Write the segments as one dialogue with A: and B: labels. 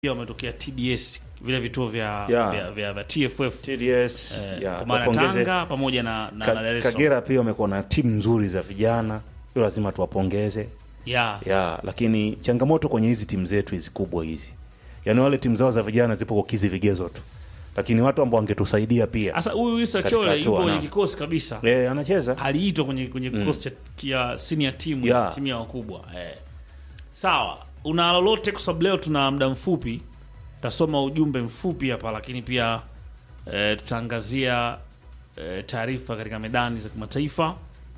A: pia wametokea TDS vile vituo vya,
B: Yeah.
A: vya, vya, vya TFF
B: TDS
A: eh,
B: ya
A: kwa maana
B: tuwapongeze.
A: Tanga pamoja na, na,
B: Ka-
A: na Dar es Salaam.
B: Kagera pia wamekuwa na timu nzuri za vijana, hiyo lazima tuwapongeze
A: Yeah.
B: ya, lakini changamoto kwenye hizi timu zetu hizi kubwa hizi, yaani wale timu zao za vijana zipo kukizi vigezo tu, lakini watu ambao wangetusaidia pia
A: Sasa huyu Issa
B: Katika
A: Chole
B: hatua,
A: yupo kwenye
B: naam.
A: kikosi kabisa.
B: eh, anacheza
A: aliitwa kwenye kwenye kikosi cha ya senior team ya
B: Yeah.
A: timu ya wakubwa eh. Sawa, una lolote? Kwa sababu leo tuna muda mfupi, tasoma ujumbe mfupi hapa, lakini pia eh, tutaangazia eh, taarifa katika medani za kimataifa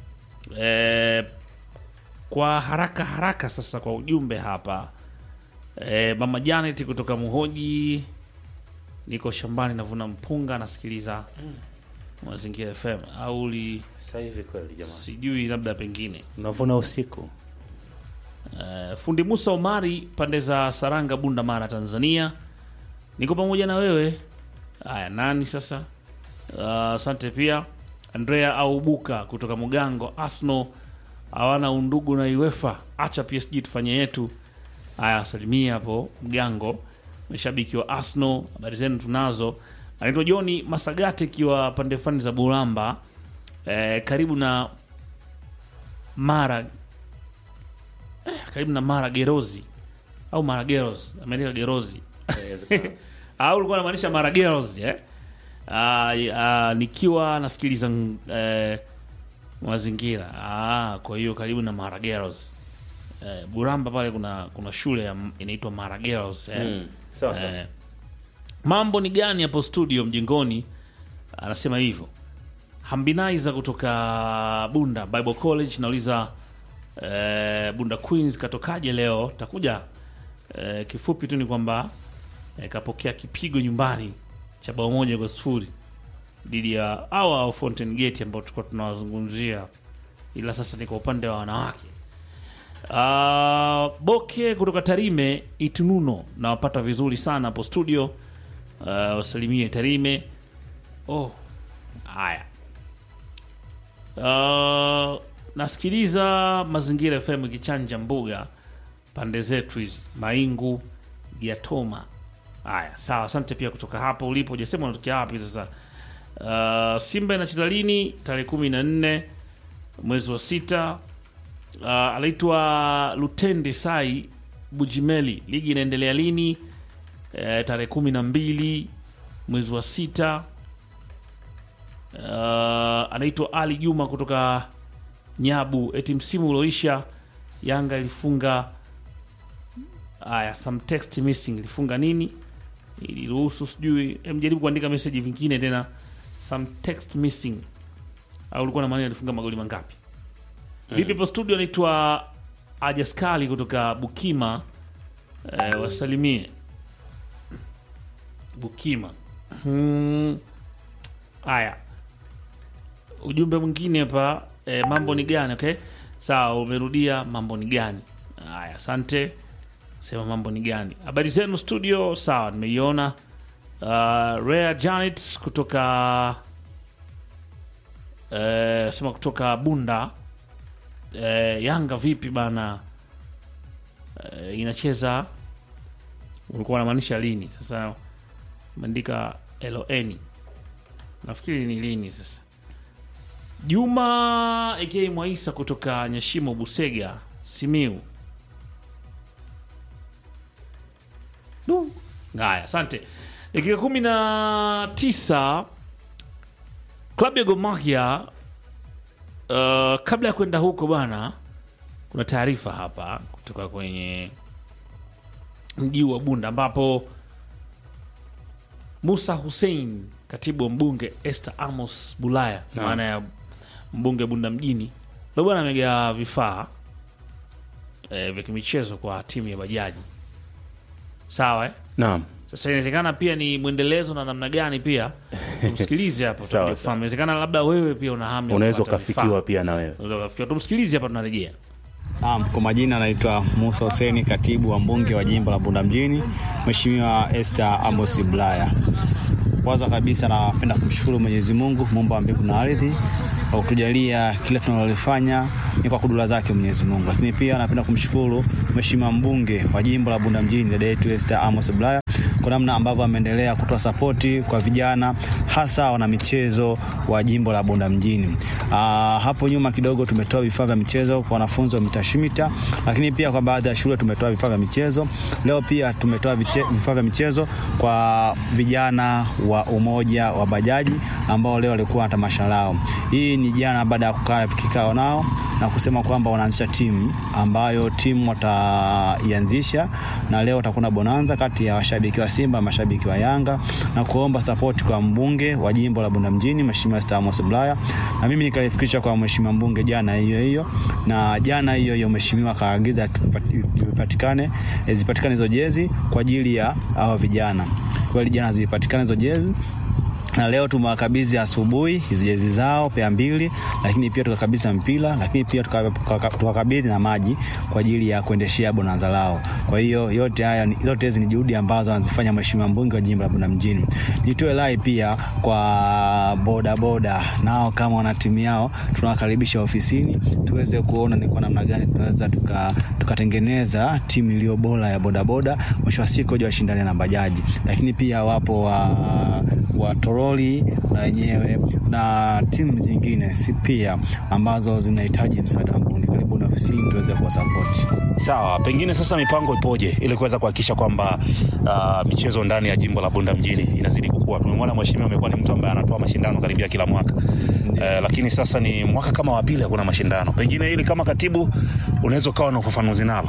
A: eh, kwa haraka haraka. Sasa kwa ujumbe hapa eh, mama Janet kutoka Muhoji, niko shambani navuna mpunga, nasikiliza Mazingira FM au li
B: sasa hivi kweli jamani,
A: sijui labda pengine
B: unavuna usiku
A: uh, fundi Musa Omari pande za Saranga, Bunda, Mara, Tanzania, niko pamoja na wewe. Haya, nani sasa? Uh, Asante pia Andrea Aubuka kutoka Mugango, Arsenal hawana undugu na UEFA, acha PSG tufanye yetu. Haya, salimia hapo Mgango, mashabiki wa Arsenal, habari zenu tunazo. Anaitwa Johni Masagate ikiwa pande fani za Buramba, eh, karibu na Mara eh, karibu na Mara Gerozi au Mara Geros, ameandika Gerozi au ulikuwa unamaanisha Mara Gerozi eh? Ah, ah, nikiwa nasikiliza mm, eh, mazingira ah, kwa hiyo karibu na Marageros eh, Buramba pale kuna kuna shule ya- inaitwa Marageros eh.
B: Mm, sawa sawa.
A: Eh, mambo ni gani hapo studio mjengoni? Anasema hivyo Hambinaiza kutoka Bunda Bible College nauliza eh, Bunda Queens katokaje leo? Takuja eh, kifupi tu ni kwamba eh, kapokea kipigo nyumbani cha bao moja kwa sifuri dhidi ya awa au Fountain Gate ambao tulikuwa tunawazungumzia, ila sasa ni kwa upande wa wanawake. Uh, Boke kutoka Tarime Itununo, nawapata vizuri sana hapo studio. Uh, wasalimie Tarime. Oh, haya. Uh, nasikiliza Mazingira FM ikichanja mbuga pande zetu hizi Maingu Giatoma. Haya, sawa, asante pia kutoka hapo ulipo. Hujasema unatokea wapi sasa. Uh, Simba inacheza lini? Tarehe kumi na nne mwezi wa sita. Uh, anaitwa Lutende Sai Bujimeli. Ligi inaendelea lini? Eh, tarehe kumi na mbili mwezi wa sita. Uh, anaitwa Ali Juma kutoka Nyabu. Eti msimu ulioisha Yanga ilifunga haya, some text missing. Ilifunga nini? Iliruhusu sijui, em, jaribu kuandika message vingine tena, some text missing, au ulikuwa na maana alifunga magoli mangapi? Vipi hapo studio, anaitwa Ajaskali kutoka Bukima. Eh, wasalimie Bukima. Hmm. Haya, ujumbe mwingine hapa eh, mambo ni gani? Okay, sawa, umerudia mambo ni gani? Haya, asante. Sema mambo ni gani? Habari zenu studio? Sawa, nimeiona. Uh, Rare Janet kutoka eh, sema kutoka Bunda. Eh, Yanga vipi bana? Eh, inacheza ulikuwa unamaanisha lini? Sasa umeandika LON nafikiri ni lini sasa. Juma aka Mwaisa kutoka Nyashimo Busega Simiu. Du. Haya, asante. Dakika kumi na tisa klabu ya Gor Mahia uh, kabla ya kwenda huko bwana, kuna taarifa hapa kutoka kwenye mji wa Bunda ambapo Musa Hussein, katibu wa mbunge Esther Amos Bulaya,
B: Naam.
A: maana ya mbunge Bunda mjini, leo bwana amegawa vifaa eh, vya kimichezo kwa timu ya bajaji. Sawa eh?
B: Naam.
A: Sasa inawezekana pia ni mwendelezo na namna gani pia tumsikilize hapo,
B: Sawa,
A: tutakuja
B: sawa.
A: kufahamu. Inawezekana labda wewe pia una hamu ya
B: Unaweza
A: kupata
B: ukafikiwa
A: vifaa.
B: pia na wewe.
A: Unaweza ukafikiwa. Tumsikilize hapa, tunarejea.
C: Naam, kwa majina anaitwa Musa Huseni, katibu wa mbunge wa jimbo la Bunda mjini, Mheshimiwa Esther Amos Bulaya. Kwanza kabisa napenda kumshukuru Mwenyezi Mungu muumba wa mbingu na ardhi kwa kutujalia kila tunalolifanya ni kwa kudura zake Mwenyezi Mungu. Lakini pia napenda kumshukuru Mheshimiwa mbunge wa jimbo la Bunda mjini dada yetu Esther Amos Bulaya kwa namna ambavyo ameendelea kutoa sapoti kwa vijana hasa wana michezo wa jimbo la Bunda mjini. Aa, hapo nyuma kidogo tumetoa vifaa vya michezo kwa wanafunzi wa mitashimita, lakini pia kwa baadhi ya shule tumetoa vifaa vya michezo. Leo pia tumetoa viche- vifaa vya michezo kwa vijana wa umoja wa bajaji ambao leo walikuwa na tamasha lao. Hii ni jana baada ya kukaa kikao nao na kusema kwamba wanaanzisha timu ambayo timu wataianzisha na leo watakuwa na bonanza kati ya washabiki wa Simba na mashabiki wa Yanga na kuomba sapoti kwa mbunge wa jimbo la Bunda mjini Mheshimiwa Esther Amos Bulaya, na mimi nikaifikisha kwa Mheshimiwa mbunge jana hiyo hiyo, na jana hiyo hiyo Mheshimiwa akaagiza zipatikane eh, zipatikane hizo jezi kwa ajili ya hao vijana. Kweli jana zilipatikana hizo jezi na leo tumewakabidhi asubuhi hizo jezi zao pea mbili, lakini pia tukakabidhi mpira, lakini pia tuka- tuka- tukakabidhi na maji kwa ajili ya kuendeshea bonanza lao. Kwa hiyo yote haya ni- zote hizi ni juhudi ambazo anazifanya mheshimiwa mbunge wa jimbo la Bunda mjini. Nitoe rai pia kwa boda boda, nao kama wana timu yao tunawakaribisha ofisini tuweze kuona ni kwa namna gani tunaweza tuka- tukatengeneza timu iliyo bora ya bodaboda, mwisho wa siku waje washindane na bajaji, lakini pia wapo wa, wa toroli na wenyewe na timu zingine si pia ambazo zinahitaji msaada wa mbunge. Karibuni ofisini tuweze kuwasapoti.
B: Sawa, pengine sasa mipango ipoje ili kuweza kuhakikisha kwamba uh, michezo ndani ya jimbo la Bunda mjini inazidi kukua. Tumemwona mheshimiwa amekuwa ni mtu ambaye anatoa mashindano karibia kila mwaka uh, lakini sasa ni mwaka kama wa pili hakuna mashindano. Pengine ili kama katibu unaweza ukawa na ufafanuzi nalo.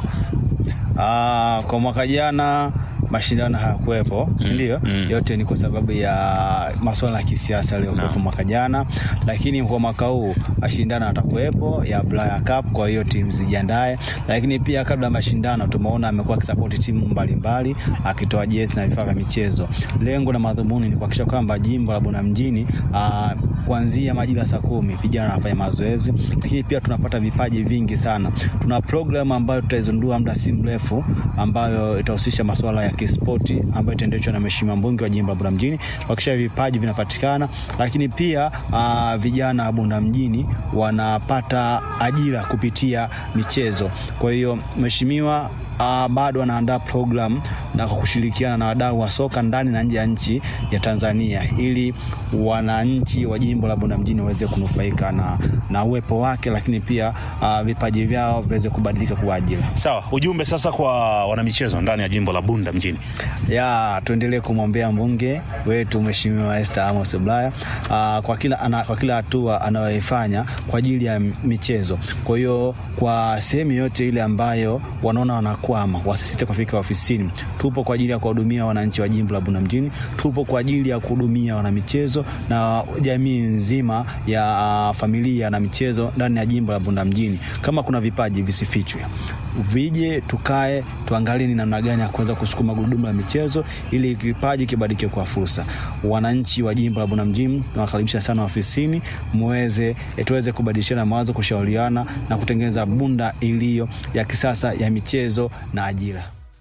C: Ah, kwa mwaka jana mashindano hayakuwepo, si ndio?
B: mm.
C: Yote ni kwa sababu ya masuala ya kisiasa yaliyokuwepo
B: Naam.
C: mwaka jana, lakini kwa mwaka huu mashindano yatakuwepo ya Bulaya Cup, kwa hiyo timu zijiandae. Lakini pia kabla ya mashindano tumeona amekuwa akisapoti timu mbalimbali akitoa jezi na vifaa vya michezo. Lengo na madhumuni ni kuhakikisha kwamba jimbo la Bunda mjini ah, kuanzia majira ya saa kumi vijana wanafanya mazoezi, lakini pia tunapata vipaji vingi sana. Tuna programu ambayo tutaizundua muda si mrefu, ambayo itahusisha masuala ya kispoti ambayo itaendeshwa na mheshimiwa mbunge wa jimbo la Bunda mjini kuhakikisha vipaji vinapatikana, lakini pia aa, vijana wa Bunda mjini wanapata ajira kupitia michezo. Kwa hiyo mheshimiwa Uh, bado anaandaa program na kwa kushirikiana na wadau wa soka ndani na nje ya nchi ya Tanzania ili wananchi wa jimbo la Bunda mjini waweze kunufaika na, na uwepo wake, lakini pia uh, vipaji vyao viweze kubadilika kuwa ajira.
B: Sawa, ujumbe sasa kwa wanamichezo ndani ya jimbo la Bunda mjini.
C: ya tuendelee kumwombea mbunge wetu Mheshimiwa Esther Amos Bulaya uh, kwa kila ana, kwa kila hatua anayoifanya kwa ajili ya michezo. Kwa hiyo kwa sehemu yote ile ambayo wanaona wanakwama, wasisite kufika ofisini. Tupo kwa ajili ya kuwahudumia wananchi wa jimbo la Bunda mjini, tupo kwa ajili ya kuhudumia wanamichezo na jamii nzima ya uh, familia na michezo ndani ya jimbo la Bunda mjini. Kama kuna vipaji visifichwe vije tukae tuangalie ni namna gani ya kuweza kusukuma gurudumu la michezo ili kipaji kibadilike kwa fursa. Wananchi wa jimbo la Bunda mjini nawakaribisha sana ofisini, muweze eh, tuweze kubadilishana mawazo, kushauriana na kutengeneza Bunda iliyo ya kisasa ya michezo na ajira.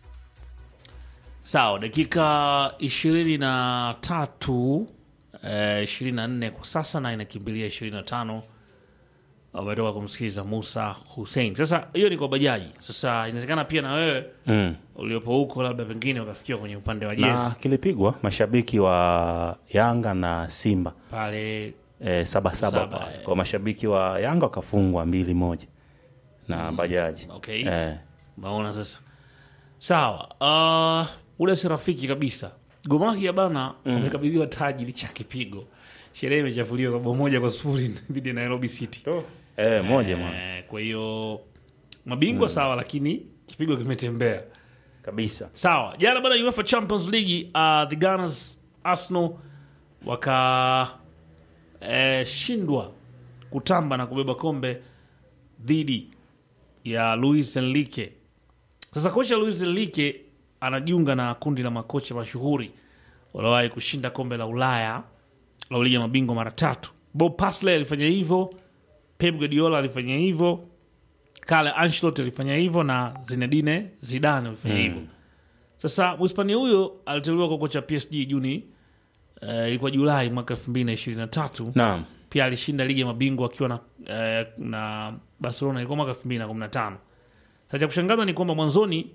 A: Sawa, dakika ishirini na tatu ishirini na nne kwa sasa na inakimbilia ishirini na tano umetoka kumsikiliza Musa Hussein. Sasa hiyo ni kwa bajaji. Sasa inawezekana pia na wewe
B: Mm.
A: uliopo huko labda pengine ukafikia kwenye upande wa jezi
B: Na kilipigwa mashabiki wa Yanga na Simba
A: pale
B: e, saba saba
A: Saba,
B: pale.
A: eh.
B: Kwa mashabiki wa Yanga wakafungwa mbili moja na bajaji
A: Okay.
B: Eh,
A: Maona sasa, sawa. Uh, ule si rafiki kabisa. Gomaki ya bana wamekabidhiwa taji licha ya kipigo. Sherehe imechafuliwa kwa bao moja kwa sufuri dhidi ya Nairobi City.
B: eh, moja mwana
A: Eh, kwa hiyo mabingwa sawa, lakini kipigo kimetembea.
B: kabisa.
A: Sawa, jana bana UEFA Champions League uh, the Gunners Arsenal waka eh, shindwa kutamba na kubeba kombe dhidi ya Luis Enrique. Sasa kocha Luis Enrique anajiunga na kundi la makocha mashuhuri waliowahi kushinda kombe la Ulaya la ligi ya mabingwa mara tatu. Bob Paisley alifanya hivyo, Pep Guardiola alifanya hivyo, Carlo Ancelotti alifanya hivyo na Zinedine Zidane alifanya hivyo. Sasa Mhispania huyo aliteuliwa kwa kocha PSG Juni eh, ilikuwa Julai mwaka 2023.
B: Naam.
A: pia alishinda ligi ya mabingwa akiwa na, eh, na Barcelona ilikuwa mwaka 2015. Sasa cha kushangaza ni kwamba mwanzoni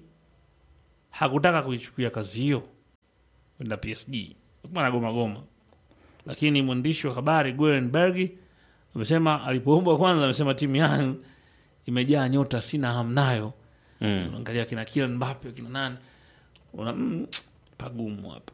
A: hakutaka kuichukulia kazi hiyo kwenda PSG, alikuwa anagoma goma, lakini mwandishi wa habari Guerenberg amesema alipoombwa kwanza, amesema timu yangu imejaa nyota, sina hamu nayo.
B: Mm.
A: Unaangalia kina Kylian Mbappe kina nani, una mm, pagumu hapa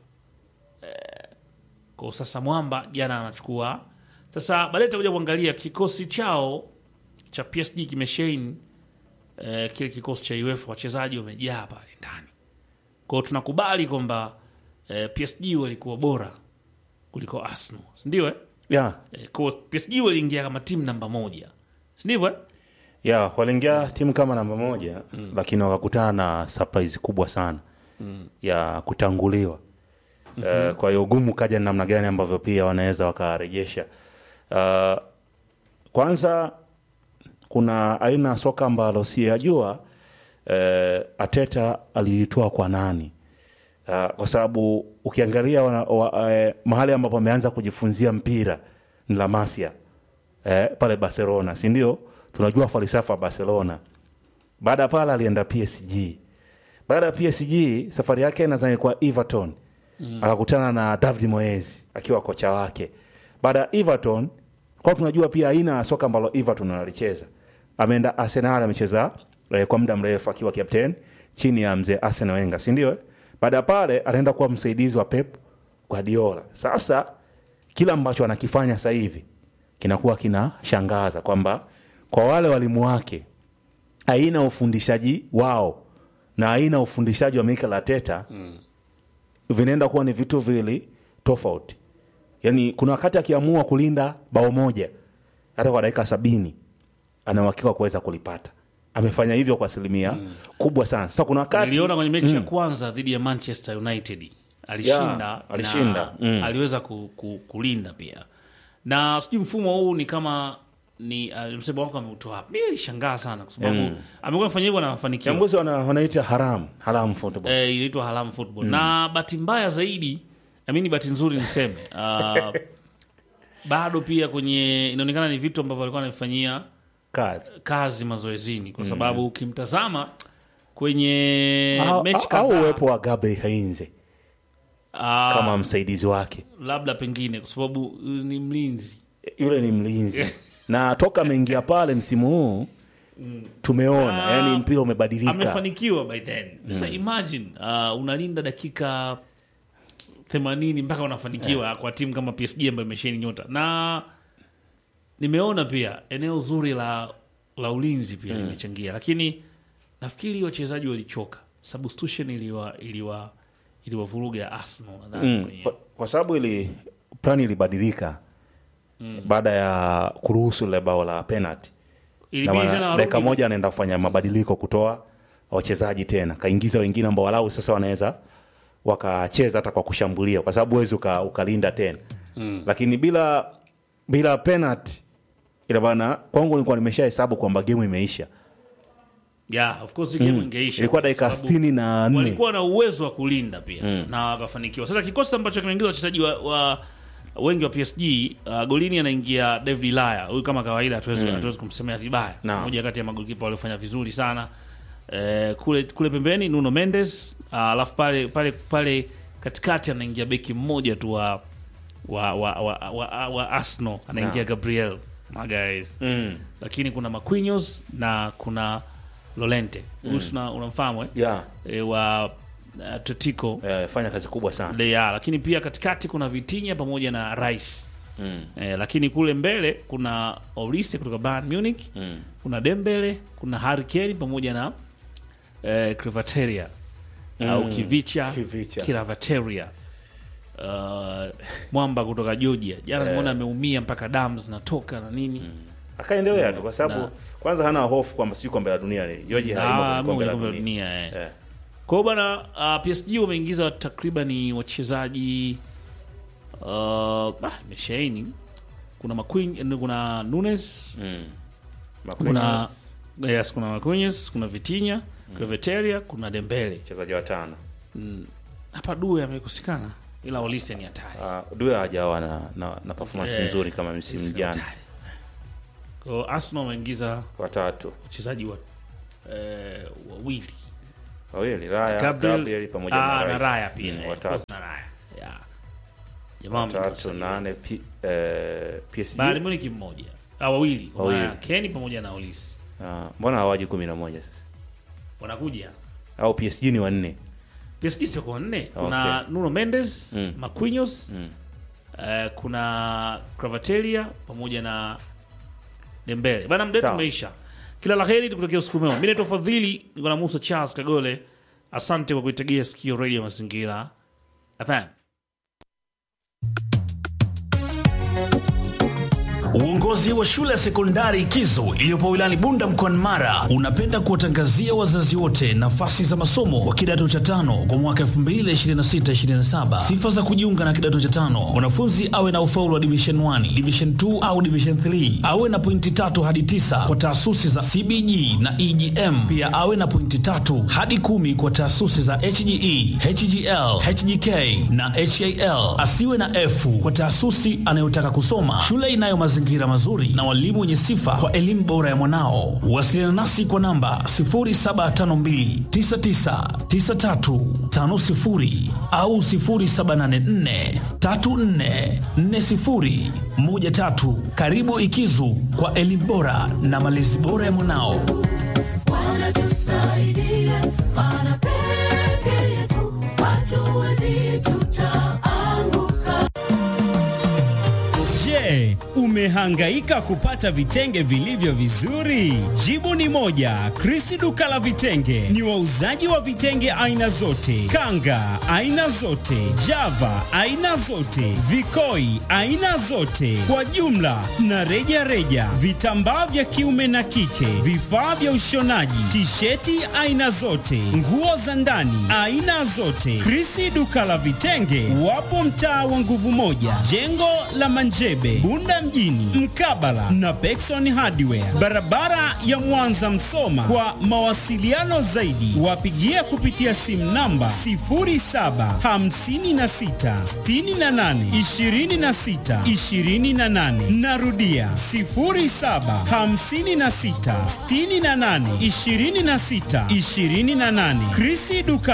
A: eh, kwa sasa mwamba jana anachukua sasa. Baadaye tutakuja kuangalia kikosi chao cha PSG kimeshain eh, kile kikosi cha UEFA, wachezaji wamejaa pale ndani kwao. Tunakubali kwamba eh, PSG walikuwa bora kuliko Arsenal, si ndio? Eh?
B: Yeah.
A: Eh, kwa PSG waliingia kama timu namba moja, si ndivyo? Eh?
B: ya waliingia timu kama namba moja lakini wakakutana na surprise kubwa sana ya kutanguliwa Eh, kwa hiyo ugumu kaja ni namna gani ambavyo pia wanaweza wakarejesha uh, kwanza kuna aina ya soka ambalo siyajua eh, Ateta alilitoa kwa nani uh, kwa sababu ukiangalia wana, wa, eh, mahali ambapo ameanza kujifunzia mpira ni La Masia eh, pale Barcelona, si ndio? Tunajua falsafa ya Barcelona. Baada ya pale alienda PSG. Baada ya PSG safari yake nadhani kwa Everton mm. akakutana na David Moyes akiwa kocha wake. Baada ya Everton kwa tunajua pia aina ya soka ambalo Everton analicheza. Ameenda Arsenal amecheza eh, kwa muda mrefu akiwa captain chini ya mzee Arsene Wenger, si ndio? eh? Baada ya pale anaenda kuwa msaidizi wa Pep Guardiola. Sasa kila ambacho anakifanya sasa hivi kinakuwa kinashangaza kwamba kwa wale walimu wake aina ya ufundishaji wao na aina ya ufundishaji wa Mikel Arteta mm. vinaenda kuwa ni vitu vili tofauti. Yani kuna wakati akiamua kulinda bao moja hata kwa dakika sabini ana uhakika wa kuweza kulipata. Amefanya hivyo kwa asilimia kubwa sana. Sasa kuna wakati
A: Niliona kwenye mechi ya kwanza dhidi ya Manchester United alishinda,
B: Yeah, alishinda.
A: na
B: Mm.
A: aliweza ku, ku, kulinda pia, na sijui mfumo huu ni kama ni uh, msemo wako ameutoa wapi? Mimi nilishangaa sana kwa sababu amekuwa amefanya hivyo na mafanikio
B: Chambuzi wana, wanaita haram haram football.
A: eh, inaitwa haramu football na bahati mbaya zaidi amini bahati nzuri niseme uh, bado pia kwenye inaonekana ni vitu ambavyo alikuwa anavifanyia
B: Kazi.
A: kazi mazoezini kwa sababu ukimtazama kwenye
B: Au-
A: mechi
B: au
A: kadhaa
B: uwepo wa Gabriel Heinze
A: ah,
B: kama msaidizi wake.
A: labda pengine kwa sababu uh, ni mlinzi
B: Yule ni mlinzi na toka ameingia pale msimu huu tumeona
A: Ah,
B: yani mpira umebadilika.
A: amefanikiwa by then sasa imagine uh, unalinda dakika 80 mpaka unafanikiwa kwa timu kama PSG ambayo imesheni nyota na nimeona pia eneo zuri la la ulinzi pia limechangia lakini nafikiri wachezaji walichoka substitution iliwa iliwa iliwavuruga ya Arsenal nadhani
B: Mm,
A: kwenye-
B: kwa, kwa sababu ili plani ilibadilika baada ya kuruhusu ile bao la penalty. Na
A: ilibidi
B: maana
A: tena
B: dakika
A: warudi-
B: moja anaenda kufanya mabadiliko kutoa wachezaji tena, kaingiza wengine ambao walau sasa wanaweza wakacheza hata kwa kushambulia, kwa sababu huwezi uka, ukalinda tena mm. Lakini bila bila penalty ila bana, kwangu nilikuwa nimeshahesabu kwamba game imeisha.
A: yeah, of course game ingeisha
B: Ilikuwa
A: kwa
B: dakika
A: sababu-
B: sitini na nne
A: walikuwa na uwezo wa kulinda pia na wakafanikiwa. Sasa kikosi ambacho kimeingiza wachezaji wa, wa wengi wa PSG uh, golini anaingia David Laya. Huyu kama kawaida hatuwezi hatuwezi kumsemea vibaya,
B: Naam.
A: mmoja kati ya magolikipa waliofanya vizuri sana eh, kule kule pembeni Nuno Mendes, uh, alafu pale pale pale katikati anaingia beki mmoja tu wa wa wa, wa, wa, wa Arsenal anaingia
B: Naam.
A: Gabriel Magalhaes
B: mm.
A: lakini kuna Marquinhos na kuna Lorente huyu mm. unamfahamu eh?
B: yeah.
A: e, wa Atletico
B: Eh, fanya kazi kubwa sana
A: Leya, lakini pia katikati kuna Vitinha pamoja na Rice
B: mm.
A: e, lakini kule mbele kuna Olise kutoka Bayern Munich
B: Mm.
A: kuna Dembele kuna Harry Kane pamoja na e, Krivateria au Kivicha
B: Kivicha.
A: Kiravateria uh, mwamba kutoka Georgia jana nimeona ameumia mpaka damu zinatoka na nini
B: akaendelea tu kwa sababu
A: Na-
B: kwanza hana hofu kwamba sijui kombe la dunia ni George
A: Ah,
B: haimo kwenye kombe la
A: kombe la
B: dunia
A: dunia eh.
B: Eh.
A: Kwa hiyo bwana uh, PSG wameingiza takriban wachezaji uh, ah, imeshaini kuna Maquin, kuna Nunes
B: Mm.
A: kuna
B: Marquinhos,
A: yes, kuna Marquinhos, kuna Vitinha, Kvaratskhelia, kuna Dembele.
B: mchezaji wa tano
A: Hapa Due amekosekana ila Olise ni hatari.
B: Uh, Due hajawa na, na, na performance
A: Eh,
B: nzuri kama msimu
A: Olise ni
B: jana.
A: hatari. Kwa hiyo Arsenal wameingiza
B: Watatu
A: wachezaji wa eh, wawili
B: wawili, Raya,
A: Gabriel,
B: Gabriel pamoja
A: ah,
B: na
A: na
B: Rice.
A: Raya pia
B: Mm,
A: eh,
B: watatu
A: of course na Raya yeah. Jamaa wameingiza
B: watatu
A: wachezaji
B: nane P, eh, PSG.
A: Bayern Munich mmoja ah, wawili kwa maana
B: Wawili.
A: Kenny pamoja na Olise
B: Ah, mbona hawaji kumi na moja sasa?
A: wanakuja.
B: Au PSG ni wanne?
A: PSG sio kwa nne, kuna
B: Okay.
A: Nuno Mendes
B: Mm.
A: Marquinhos
B: Mm.
A: eh, kuna Cravatelia pamoja na Dembele. Bana, mdetu
B: Sawa.
A: umeisha. Kila la heri, tukutakia usiku mwema. Mimi naitwa Fadhili, niko na Musa Charles Kagole. Asante kwa kuitegea sikio Radio Mazingira FM.
D: Uongozi wa shule ya sekondari Kizo iliyopo wilayani Bunda mkoani Mara unapenda kuwatangazia wazazi wote nafasi za masomo kwa kidato cha tano kwa mwaka 2026-2027. Sifa za kujiunga na kidato cha tano: mwanafunzi awe na ufaulu wa division 1, division 2 au division 3, awe na pointi tatu hadi tisa kwa taasisi za CBG na EGM. Pia awe na pointi tatu hadi kumi kwa taasisi za HGE, HGL, HGK na HAL. Asiwe na F kwa taasisi anayotaka kusoma. Shule inayo mazingira mazuri na walimu wenye sifa kwa elimu bora ya mwanao. Wasiliana nasi kwa namba 0752999350 au 0784344013. Karibu Ikizu kwa elimu bora na malezi bora ya mwanao.
E: wanatusaidia maana peke yetu hatuwezi tutaanguka
F: Je, umehangaika kupata vitenge vilivyo vizuri? Jibu ni moja. Krisi duka la vitenge ni wauzaji wa vitenge aina zote, kanga aina zote, java aina zote, vikoi aina zote, kwa jumla na reja reja, vitambaa vya kiume na kike, vifaa vya ushonaji, tisheti aina zote, nguo za ndani aina zote. Krisi duka la vitenge wapo mtaa wa nguvu moja, jengo la Manjebe, Bunda mjini, mkabala na Pekson Hardware, barabara ya Mwanza Msoma. Kwa mawasiliano zaidi, wapigie kupitia simu namba 0756682628. Narudia 0756682628. Krisi duka